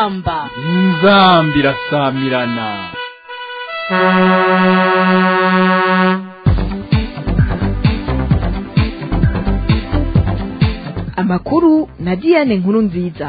inzamba inzambi irasamirana amakuru na diane nkuru nziza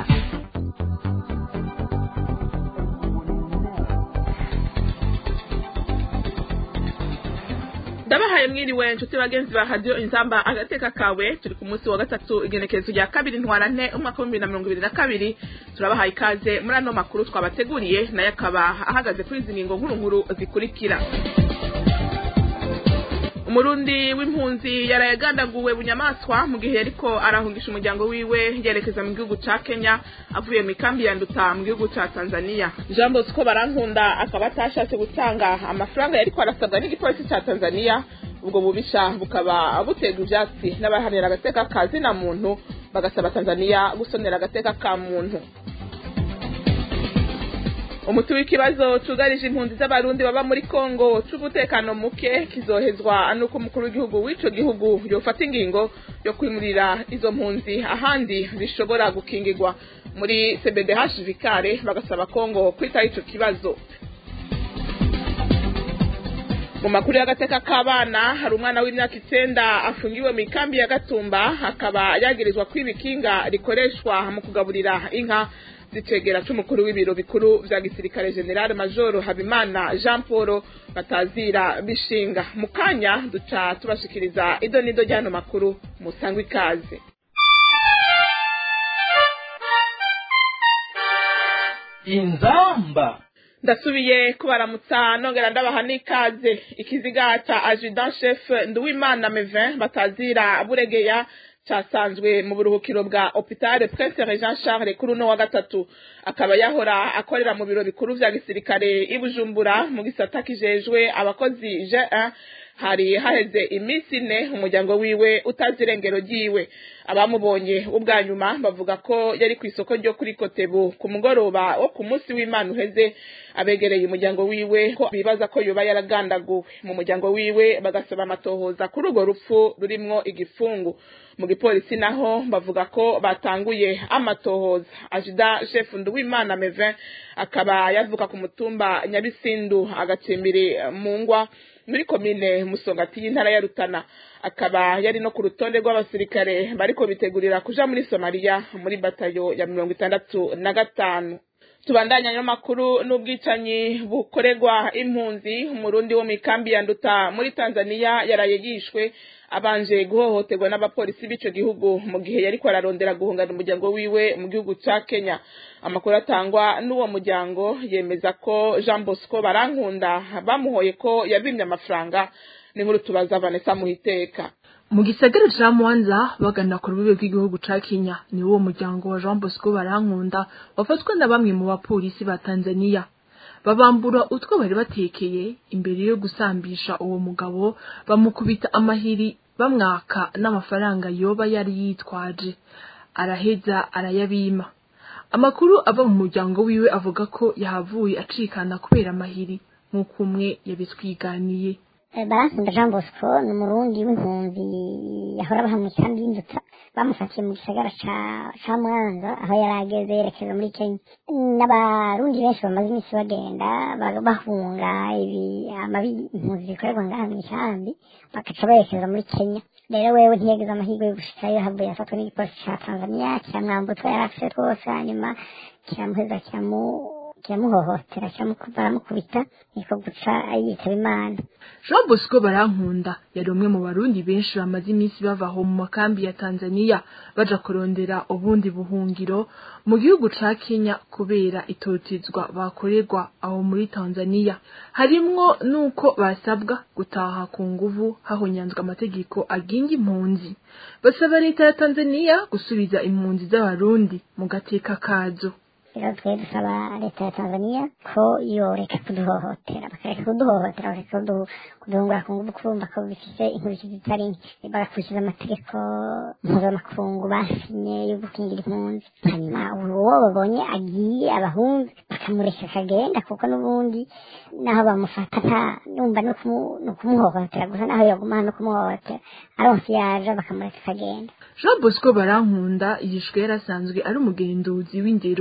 ndabahaye mwiriwe inshuti bagenzi ba radiyo inzamba agateka kawe turi ku munsi wa gatatu igenekerezo rya kabiri ntwarante umwaka w'ibihumbi na mirongo ibiri na kabiri turabahaye ikaze muri ano makuru twabateguriye nayo akaba ahagaze kuri izi ngingo nkuru nkuru zikurikira umurundi w'impunzi yaraye agandaguwe bunyamaswa mu gihe yariko arahungisha umuryango wiwe yerekeza mu gihugu ca kenya avuye mu ikambi ya nduta mu gihugu ca tanzania jean bosco barankunda akaba atashatse gutanga amafaranga yariko arasabwa n'igipolisi ca tanzania ubwo bubisha bukaba buterwa ivyatsi n'abahanira agateka ka zina muntu bagasaba tanzania gusonera agateka ka muntu umuti w'ikibazo cugarije impunzi z'abarundi baba muri kongo c'umutekano muke kizohezwa nuko umukuru w'igihugu w'ico gihugu yofata ingingo yo kwimurira izo mpunzi ahandi zishobora gukingirwa muri cbdh vikare bagasaba kongo kwitaho ico kibazo mu makuru y'agateka k'abana hari umwana w'imyaka icenda afungiwe mu ikambi ya gatumba akaba yagirizwa kwiba ikinga rikoreshwa mu kugaburira inka zicegera c'umukuru w'ibiro bikuru vya gisirikare general majoro habimana jean paul batazira bishinga mu kanya duca tubashikiriza ido n'ido ry'ano makuru musangwa ikaze inzamba ndasubiye kubaramutsa nongera ndabaha n'ikaze ikiziga ca adjudant chef nduwimana mevin batazira buregeya casanzwe mu buruhukiro bwa hopitale prince jean charles kuri uno wa gatatu akaba yahora akorera mu biro bikuru vya gisirikare i bujumbura mu gisata kijejwe abakozi g1 hari haheze iminsi ine umuryango wiwe utazi irengero ryiwe abamubonye ubwa nyuma bavuga ko yari ku isoko ryo kuri kotebu ku mugoroba wo ku munsi w'imana uheze abegereye umuryango wiwe ko bibaza ko yoba yaragandaguwe mu muryango wiwe bagasaba amatohoza kuri urwo rupfu rurimwo igifungu mu gipolisi naho bavuga ko batanguye amatohoza ajida chef nduwimana mevin akaba yavuka ku mutumba nyabisindu agacimbiri mu ngwa muri komine musongati y'intara ya rutana akaba yari no ku rutonde rw'abasirikare bariko bitegurira kuja muri somaliya muri batayo ya mirongo itandatu na gatanu tubandanya n'amakuru n'ubwicanyi bukorerwa impunzi umurundi wo mu ikambi ya nduta muri tanzania yaraye yishwe abanje guhohoterwa n'abapolisi b'ico gihugu mu gihe yariko ararondera guhungana umuryango wiwe mu gihugu ca kenya amakuru atangwa n'uwo muryango yemeza ko jean bosco barankunda bamuhoye ko yabimye amafaranga n'inkuru tubaza vanessa muhiteka mu gisagara ca mwanza bagana ku rubibe rw'igihugu ca kenya ni wo muryango wa jean bosco barankunda wafatwa na bamwe mu bapolisi ba tanzania babambura utwo bari batekeye imbere yo gusambisha uwo mugabo bamukubita amahiri bamwaka n'amafaranga yoba yari yitwaje araheza arayabima amakuru ava mu muryango wiwe avuga ko yahavuye acikana kubera amahiri nk'uko umwe yabitwiganiye barankunda jean bosco ni umurundi w'impunzi yahora baha mu ikambi y'induta bamufatiye mu gisagara ca mwanza aho yari ageze yerekeza muri kenya n'abarundi benshi bamaze iminsi bagenda bahunga ibi amabi impunzi zikorerwa ngaha mu ikambi bagaca berekeza muri kenya rero wewe ntiyageze amahirwe yo gushikayo havuye afatwa n'igipolisi ca tanzania kiramwamba utwo yari afise twose hanyuma kiramuheza kiramu kiramuhohotera baramukubita niko guca yitaba imana jean bosco barankunda yari umwe mu barundi benshi bamaze iminsi bava aho mu makambi ya tanzania baja kurondera ubundi buhungiro mu gihugu ca kenya kubera itotezwa bakorerwa aho muri tanzania harimwo n'uko basabwa gutaha ku nguvu hahonyanzwe amategeko agenga impunzi basaba leta ya tanzania gusubiza impunzi z'abarundi mu gateka kazo rero twe dusaba leta ya tanzania ko yoreka kuduhohotera bakareka kuduhohotera bakareka kuduhungura ku nguvu kurumva ko bifise inkurikizi zitari nke bagakurikiza amategeko mpuzamakungu basinye yo gukingira impunzi hanyuma uwo babonye agiye abahunze bakamureka akagenda kuko n'ubundi naho bamufata nta numva ni ukumuhohotera gusa naho yaguma no kumuhohotera aronse yaja bakamureka akagenda jean bosco barankunda yishwe yarasanzwe ari umugenduzi w'indero muri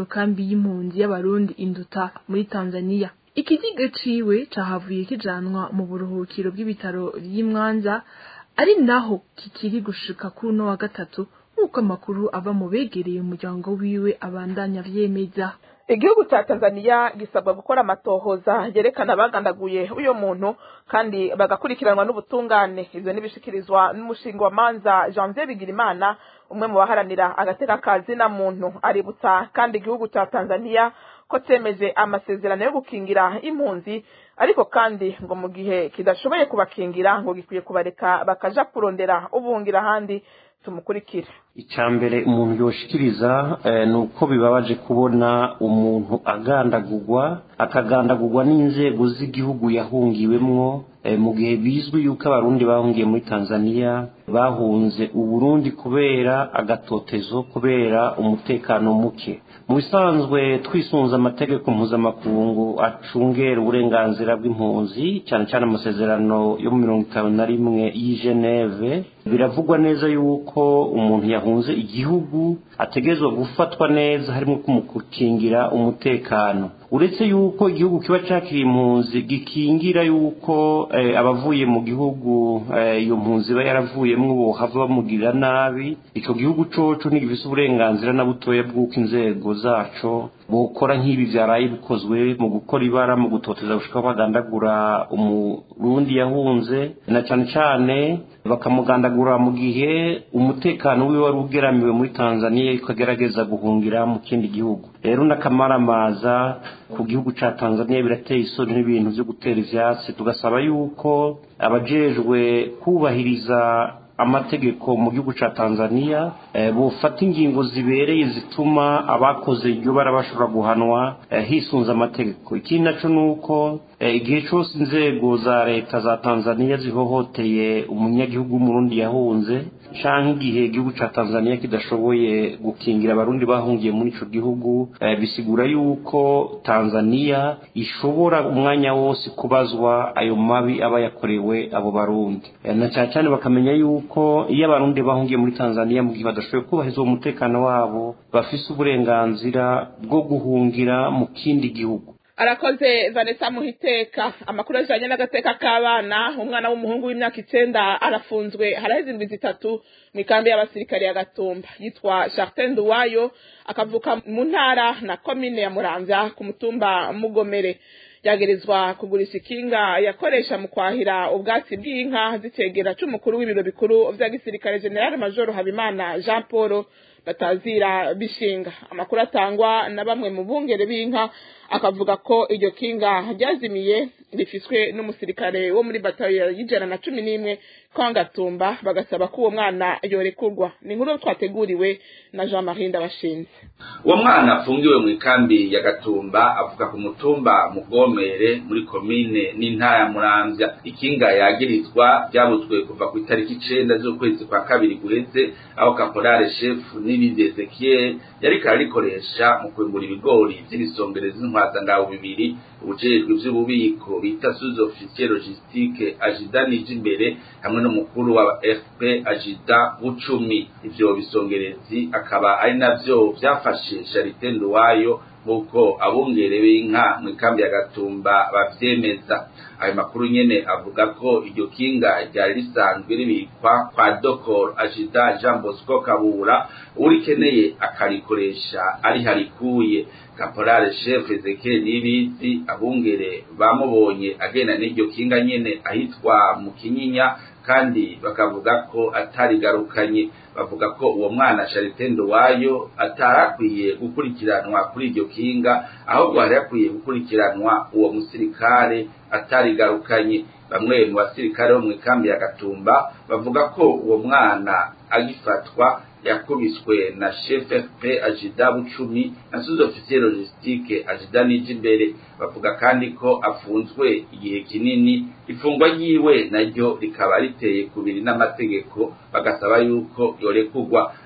iyo kambi y'impunzi y'abarundi induta muri tanzania ikiziga ciwe cahavuye kijanwa mu buruhukiro bw'ibitaro vy'imwanza ari naho kikiri gushika kuri uno wa gatatu nk'uko amakuru ava mu begereye umuryango wiwe abandanya vyemeza igihugu cya tanzania gisabwa gukora amatohoza yerekana abagandaguye uyo muntu kandi bagakurikiranwa n'ubutungane ivyo nibishikirizwa n'umushinga wa manza janvier bigirimana umwe mu baharanira agateka kazi na muntu aributsa kandi igihugu cya tanzania ko cemeje amasezerano yo gukingira impunzi ariko kandi ngo mu gihe kidashoboye kubakingira ngo gikwiye kubareka bakaja kurondera ubuhungira ahandi tumukurikire icya mbere umuntu yoshikiriza ni uko bibabaje kubona umuntu agandagurwa akagandagurwa n'inzego z'igihugu yahungiwemwo mu gihe bizwi yuko abarundi bahungiye muri tanzania bahunze uburundi kubera agatotezo kubera umutekano muke mu bisanzwe twisunze amategeko mpuzamakungu acungera uburenganzira bw'impunzi cyane cyane amasezerano yo mu mirongo itanu na rimwe y'i geneve biravugwa neza yuko umuntu yahunze igihugu ategerezwa gufatwa neza harimo kumukingira umutekano uretse yuko igihugu kiba cyakiriye impunzi gikingira yuko abavuye mu gihugu iyo mpunzi iba yaravuyemo bohava bamugirira nabi icyo gihugu coco ntigifise uburenganzira na butoya bw'uko inzego zaco bukora nk'ibi byaraye bikozwe mu gukora ibara mu gutoteza gushika bagandagura umurundi yahunze na cyane cyane bakamugandagura mu gihe umutekano wiwe wari ugeramiwe muri tanzania ukagerageza guhungira mu kindi gihugu rero n'akamaramaza ku gihugu ca tanzania birateye isoni n'ibintu vyo gutera ivyatsi tugasaba yuko abajejwe kubahiriza amategeko mu gihugu ca Tanzania eh, bufata ingingo zibereye zituma abakoze iryo bara bashobora guhanwa eh, hisunze amategeko ikindi naco nuko eh, igihe cose inzego za leta za Tanzania zihohoteye umunyagihugu w'umurundi yahunze canke igihe igihugu ca Tanzania kidashoboye gukingira abarundi bahungiye muri ico gihugu eh, bisigura yuko Tanzania ishobora umwanya wose kubazwa ayo mabi aba yakorewe abo barundi eh, na cyane cyane bakamenya yuko iyo abarundi bahungiye muri Tanzania mu gihe badashoboye kubahiriza uwo mutekano wabo bafise uburenganzira bwo guhungira mu kindi gihugu arakoze vanessa muhiteka amakuru ajanye n'agateka k'abana umwana w'umuhungu w'imyaka icenda arafunzwe haraheze indwi zitatu mw'ikambi y'abasirikare ya gatumba yitwa chartin duwayo akavuka mu ntara na komine ya muramvya ku mutumba mugomere yagerezwa kugurisha ikinga yakoresha mu kwahira ubwatsi bw'inka zicegera c'umukuru w'ibiro bikuru vya gisirikare general major habimana jean paul batazira bishinga amakuru atangwa na bamwe mu bungere b'inka akavuga ko iryo kinga ryazimiye rifiswe n'umusirikare wo muri batayo y'ijana na cumi n'imwe kwangatumba bagasaba ko uwo mwana yorekurwa ni inkuru twateguriwe na jean marie ndabashinze uwo mwana afungiwe mu ikambi ya gatumba avuga ku mutumba mugomere muri komine n'intara ya muramvya ikinga yagirizwa ryabutswe kuva ku itariki icenda z'ukwezi kwa kabiri guheze aho kaporale shefu n'ibindi ezekiel yariko ararikoresha mu kwengura ibigori vy'ibisongerezi z'intwazangabo bibiri ubujejwe vy'ububiko bita sous officier logistique ajida nije imbere hamwe n'umukuru wa fp ajida bucumi ivyo bisongerezi akaba ari navyo vyafashe charite nduwayo nk'uko abungere b'inka mu ikambi ya gatumba bavyemeza ayo makuru nyene avuga ko iryo kinga ryari risanzwe ribikwa kwa dokor ajida jean bosco kabura urikeneye akarikoresha ari harikuye kaporale chef ezekiel nibizi abungere bamubonye agenda n'iryo kinga nyene ahitwa mu kinyinya kandi bakavuga ko atarigarukanye bavuga ko uwo mwana Charite Ndowayo atarakwiye gukurikiranwa kuri iryo kinga ahubwo hari yakwiye gukurikiranwa uwo musirikare atarigarukanye bamwe mu basirikare bo mu ikambi ya Gatumba bavuga ko uwo mwana agifatwa yakubiswe na chef FP Ajida Bucumi na sous officier logistique Ajida Nijimbere bavuga kandi ko afunzwe igihe kinini ifungwa ryiwe naryo rikaba riteye kubiri n'amategeko bagasaba yuko yorekurwa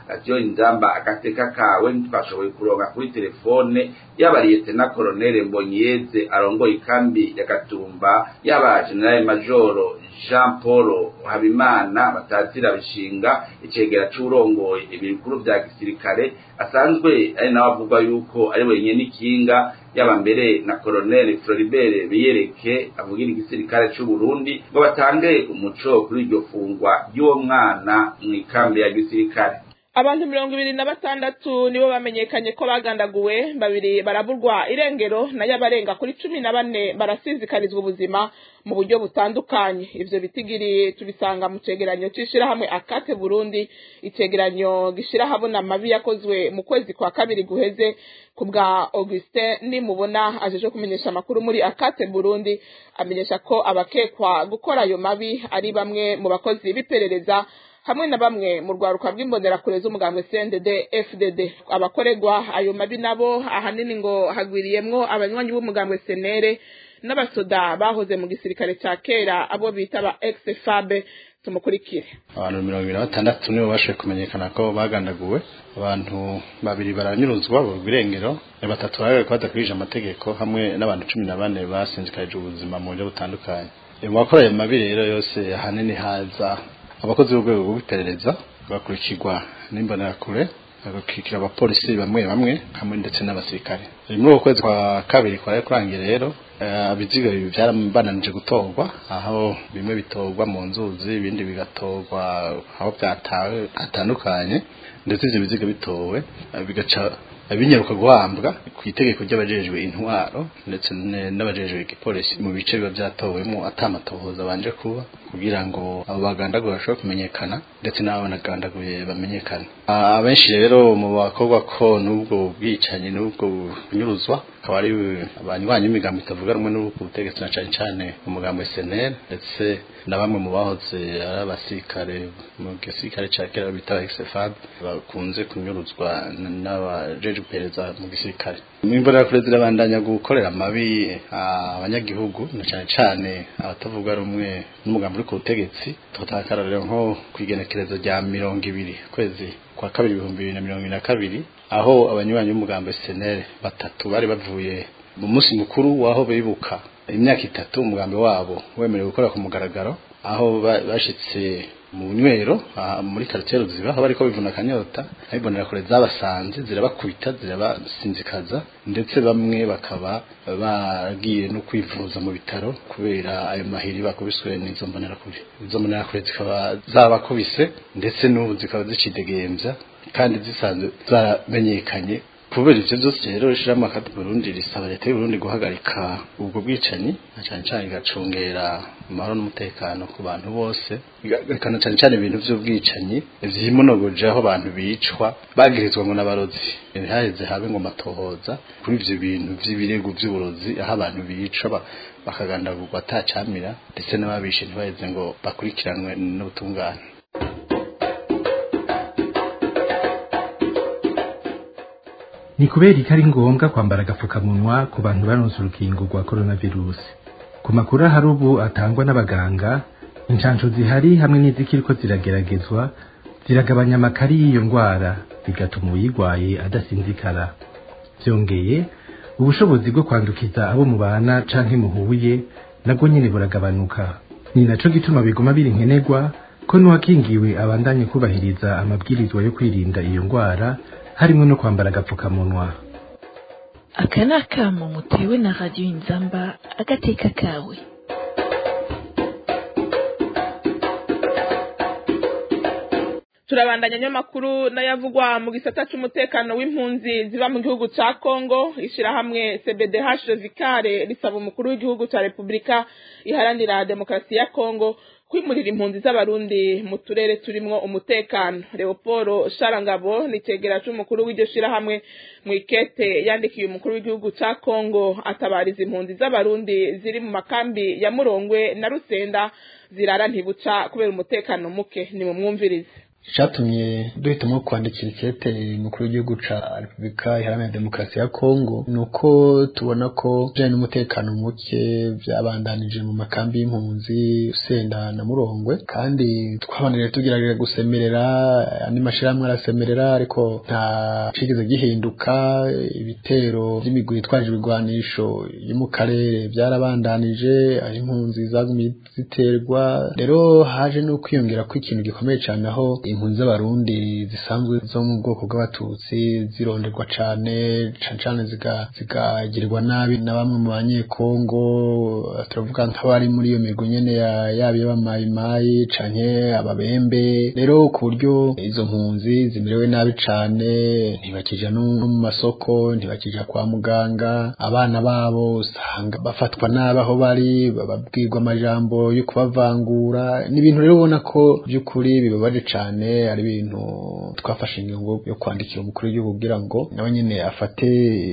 radiyo inzamba agateka kawe ntitwashoboye kuronka kuri telefone yaba liyetena koronere mbonyeze arongoye ikambi ya gatumba yaba generale majoro jean paul habimana batazira bishinga icegera c'urongoye ibikuru vya gisirikare asanzwe ari nawe avuga yuko ari wenyine n'ikinga yaba mbere na koroneli floribert biyereke avugira igisirikare c'u Burundi ngo batange umuco kuri iryo fungwa ry'uwo mwana mu ikambi ya gisirikare abantu mirongo ibiri na batandatu nibo bamenyekanye ko bagandaguwe babiri baraburwa irengero nayo abarenga kuri cumi na bane barasizikarizwa ubuzima mu buryo butandukanye ivyo bitigiri tubisanga mu cegeranyo c'ishirahamwe akate burundi icegeranyo gishira habona amabi yakozwe mu kwezi kwa kabiri guheze ku bwa augustin nimubona ajeje kumenyesha amakuru muri akate burundi amenyesha ko abakekwa gukora ayo mabi ari bamwe mu bakozi b'iperereza hamwe na bamwe mu rwaruka rw'imbonerakure z'umugambwe CNDD FDD abakoregwa ayo mabi nabo ahanini ngo hagwiriyemwo abanywanyi b'umugambwe senere n'abasoda bahoze mu gisirikare ca kera abo bita ba ex-FAB tumukurikire abantu mirongo ibiri na batandatu nibo bashoboye kumenyekana ko bagandaguwe abantu babiri baranyuruzwa burwa irengero batatu baragaragara ko badakurije amategeko hamwe n'abantu cumi na bane basinzikarije ubuzima mu buryo butandukanye mu bakora ayo mabi rero yose ahanini haza abakozi b'urwego rw'iperereza bakurikirwa n'imbonerakure bagakurikira abapolisi bamwe bamwe hamwe ndetse n'abasirikare muri uko kwezi kwa kabiri kwa kurangira rero ibiziga bibi byarabananije gutorwa aho bimwe bitorwa mu nzuzi ibindi bigatorwa aho byatawe hatandukanye ndetse ibyo biziga bitowe bigaca binyaruka guhambwa ku itegeko ry'abajejwe intwaro ndetse n'abajejwe igipolisi mu bice biba byatowemo atamatohoza banje kuba kugira ngo abo bagandaguye bashobore kumenyekana ndetse n'abo banagandaguye bamenyekane abenshi rero mu bakorwa ko n'ubwo bwicanyi n'ubwo bunyuruzwa akaba ari abanywanyi b'imigambo itavuga rumwe n'ubwo butegetsi na cane cane umugambo SNL ndetse na bamwe mu bahoze ari abasirikare mu gisirikare ca kera bita XFAB bakunze kunyuruzwa n'abajeje iperereza mu gisirikare imbonerakure zirabandanya gukorera amabi abanyagihugu na cane cane abatavuga rumwe n'umugambi uri ku butegetsi tutakara rero nko kwigenekerezo rya mirongo ibiri kwezi kwa kabiri ibihumbi bibiri na mirongo ibiri na kabiri aho abanywanyi b'umugambi SNL batatu bari bavuye mu munsi mukuru waho bibuka imyaka itatu umugambi wabo wemerewe gukora ku mugaragaro aho bashitse mu nywero muri quartier ruziba aho bariko bivuna akanyota abibonera kure zabasanze zirabakubita zirabasinzikaza ndetse bamwe bakaba bagiye no kwivuza mu bitaro kubera ayo mahiri bakubiswe n'izo mbonerakure izo mbonerakure zikaba zabakubise ndetse n'ubu zikaba zicidegembya kandi zisanzwe zaramenyekanye kubera ivyo byose rero ishirahamwe akati Burundi risaba leta y'u Burundi guhagarika ubwo bwicanyi na cane cane igacungera amahoro n'umutekano ku bantu bose igakana cane cane ibintu vy'ubwicanyi vyimonogoje aho abantu bicwa bagirizwa ngo n'abarozi haheze habe ngo matohoza kuri ivyo bintu vy'ibirego vy'uburozi aho abantu bicwa bakagandagurwa atacamira ndetse n'ababishe ntibaheze ngo bakurikiranwe n'ubutungane ni kubera ko ari ngombwa kwambara agapfukamunwa ku bantu baronse urukingo rwa coronavirus ku makuru ahari ubu atangwa n'abaganga inshansho zihari hamwe n'izikiriko zirageragezwa ziragabanya amakari y'iyo ndwara bigatuma uyirwaye adasinzikara byongeye ubushobozi bwo kwandukiza abo mubana canke muhuye nabwo nyene buragabanuka ni naco gituma biguma biri nkenerwa ko n'uwakingiwe abandanye kubahiriza amabwirizwa yo kwirinda iyo ndwara harimo no kwambara agapfukamunwa aka ni akamo mutewe na radiyo inzamba agateka kawe turabandanya nyamakuru n'ayavugwa mu gisata c'umutekano w'impunzi ziba mu gihugu ca Kongo ishirahamwe CBDH Vikare risaba umukuru w'igihugu ca Republika iharanira demokarasi ya Kongo kwimurira impunzi z'abarundi mu turere turimwo umutekano Leopoldo Sharangabo ni cegera c'umukuru w'iryo shirahamwe mu ikete yandikiye umukuru w'igihugu ca Kongo atabariza impunzi z'abarundi ziri mu makambi ya Murongwe na Rusenda zirara ntibuca kubera umutekano muke ni mu mwumvirize icatumye duhitamo kwandikira ikete umukuru w'igihugu ca repubulika iharanira demokarasi ya kongo ni uko tubona ko bijanye n'umutekano muke vyabandanije mu makambi y'impunzi usenda na murongwe kandi twabanire tugerageje gusemerera andi mashirahamwe arasemerera ariko nta cigeze gihinduka ibitero vy'imigwi itwaje ibigwanisho yo mu karere vyarabandanije aho impunzi zagumye ziterwa rero haje no kwiyongera ko ikintu gikomeye cane aho impunzi z'abarundi zisanzwe zo mu bwoko bw'abatutsi zironderwa cane cane cane zigagirirwa nabi na bamwe mu banyekongo turavuga nk'abari muri iyo mirwi nyene yaba y'abamayimayi canke ababembe rero ku buryo izo mpunzi zimerewe nabi cane ntibakija no mu masoko ntibakija kwa muganga abana babo usanga bafatwa nabi aho bari bababwirwa amajambo yo kubavangura ni ibintu rero ubona ko by'ukuri bibabaje cane ari ibintu twafashe ingingo yo kwandikira umukuru w'igihugu kugira ngo nawe nyene afate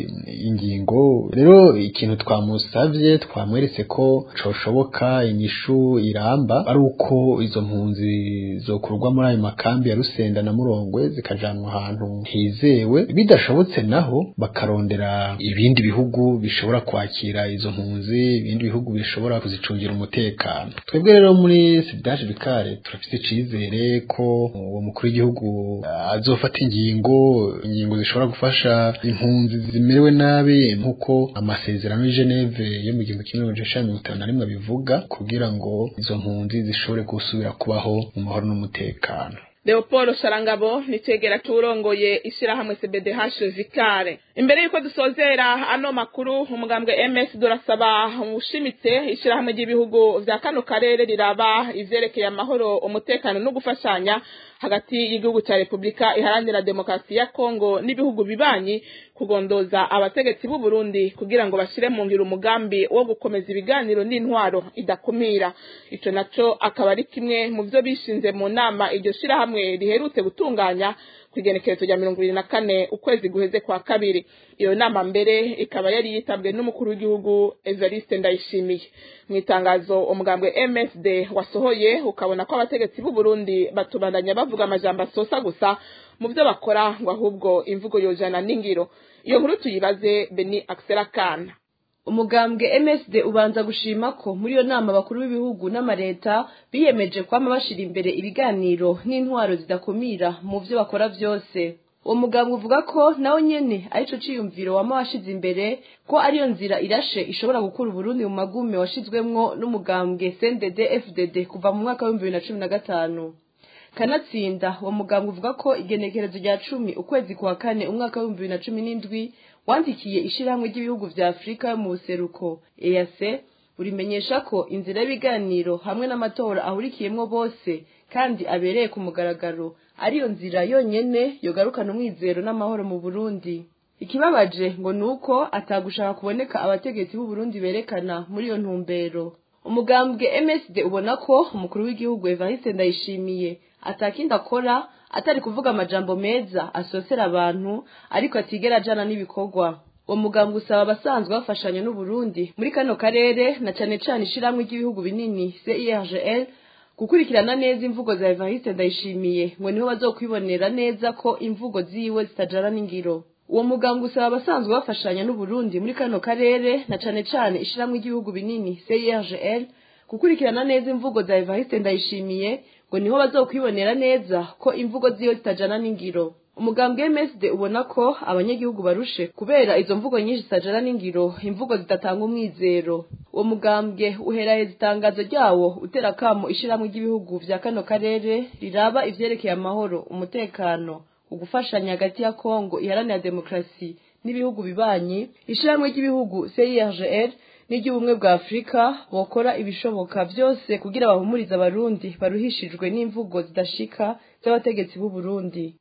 ingingo rero ikintu twamusavye twamweretse ko coshoboka inyishu iramba ari uko izo mpunzi zokurwa muri ayo makambi ya Rusenda na Murongwe zikajanwa ahantu hizewe bidashobotse naho bakarondera ibindi bihugu bishobora kwakira izo mpunzi ibindi bihugu bishobora kuzicungira umutekano twebwe rero muri Sidaje Bikare turafite icizere ko uwo mukuru w'igihugu azofata ingingo ingingo zishobora gufasha impunzi zimerewe nabi nkuko amasezerano y'i Geneve yo mu gihumbi kimwe magana mirongo itanu na rimwe bivuga kugira ngo izo mpunzi zishobore gusubira kubaho mu mahoro n'umutekano Leopold Sharangabo nitegera turongoye ishirahamwe CBDH Vikare imbere yuko dusozera ano makuru umugambwe MS durasaba ushimitse ishirahamwe ry'ibihugu vya kano karere riraba ivyerekeye amahoro umutekano no gufashanya hagati y'igihugu ca Republika iharanira demokarasi ya Kongo n'ibihugu bibanyi kugondoza abategetsi b'u Burundi kugira ngo bashire mu ngiro umugambi wo gukomeza ibiganiro n'intwaro idakumira ico naco akaba ari kimwe mu vyo bishinze mu nama iryo shirahamwe riherutse gutunganya kwigenekerezo rya mirongo ibiri na kane ukwezi guheze kwa kabiri iyo nama mbere ikaba yari yitabwe n'umukuru w'igihugu Evariste Ndayishimiye mu itangazo umugambwe MSD wasohoye ukabona ko abategetsi b'u Burundi batubandanya bavuga amajambo asosa gusa mu byo bakora ngo ahubwo imvugo yojana n'ingiro iyo nkuru tuyibaze Beni Axel Kana umugambwe MSD ubanza gushima ko muri iyo nama bakuru b'ibihugu n'amareta biyemeje kwama bashira imbere ibiganiro n'intwaro zidakumira mu byo bakora byose uwo mugambwe uvuga ko nawe nyene arico ciyumviro wama washize imbere ko ariyo nzira irashe ishobora gukura Burundi mu magume washizwemwo n'umugambwe CNDD FDD kuva mu mwaka wa 2015 kanatsinda uwo mugambwe uvuga ko igenekerezo rya cumi ukwezi kwa kane umwaka wa 2017 wandikiye ishirahamwe ry'ibihugu vya Afrika yo mu buseruko EAC urimenyesha ko inzira y'ibiganiro hamwe n'amatora ahurikiyemwo bose kandi abereye ku mugaragaro ariyo nzira yonyene yogarukana umwizero n'amahoro mu Burundi ikibabaje ngo nuko atagushaka kuboneka abategetsi b'u Burundi berekana muri iyo ntumbero umugambwe MSD ubona ko umukuru w'igihugu Evariste Ndayishimiye atakindi akora atari kuvuga amajambo meza asosera abantu ariko atigera ajana n'ibikorwa uwo mugambwe usaba abasanzwe bafashanya n'uburundi muri kano karere na cane cane ishiramwe ry'ibihugu binini CIRGL gukurikirana neza imvugo za Evariste Ndayishimiye ngo niho bazokwibonera neza ko imvugo ziwe zitajana n'ingiro uwo mugambwe usaba abasanzwe bafashanya n'uburundi muri kano karere na cane cane ishiramwe ry'ibihugu binini CIRGL gukurikirana neza imvugo za Evariste Ndayishimiye ngo niho bazokwibonera neza ko imvugo ziyo zitajana n'ingiro umugambwe MSD ubona ko abanyagihugu barushe kubera izo mvugo nyinshi zitajana n'ingiro imvugo zidatanga umwizero uwo mugambwe uheraheza itangazo ryawo utera kamo ishiramwe ry'ibihugu vya kano karere riraba ivyerekeye amahoro umutekano ugufashanya hagati ya Kongo iharanira demokrasi n'ibihugu bibanyi ishiramwe ry'ibihugu CIRGL n'iry'ubumwe bwa Afurika bokora ibishoboka byose kugira bahumurize abarundi baruhishijwe n'imvugo zidashika z'abategetsi b'u Burundi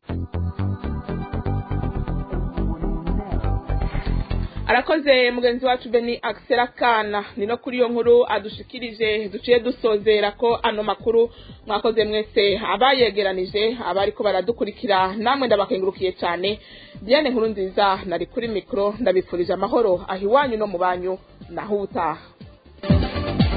arakoze mugenzi wacu Beni Axel Kana ni no kuri iyo nkuru adushikirije duciye dusozera ko ano makuru mwakoze mwese abayegeranije abari ko baradukurikira namwe ndabakengurukiye cyane Diane nkuru nziza nari kuri mikro ndabifurije amahoro aho iwanyu no mu banyu naho ubutaha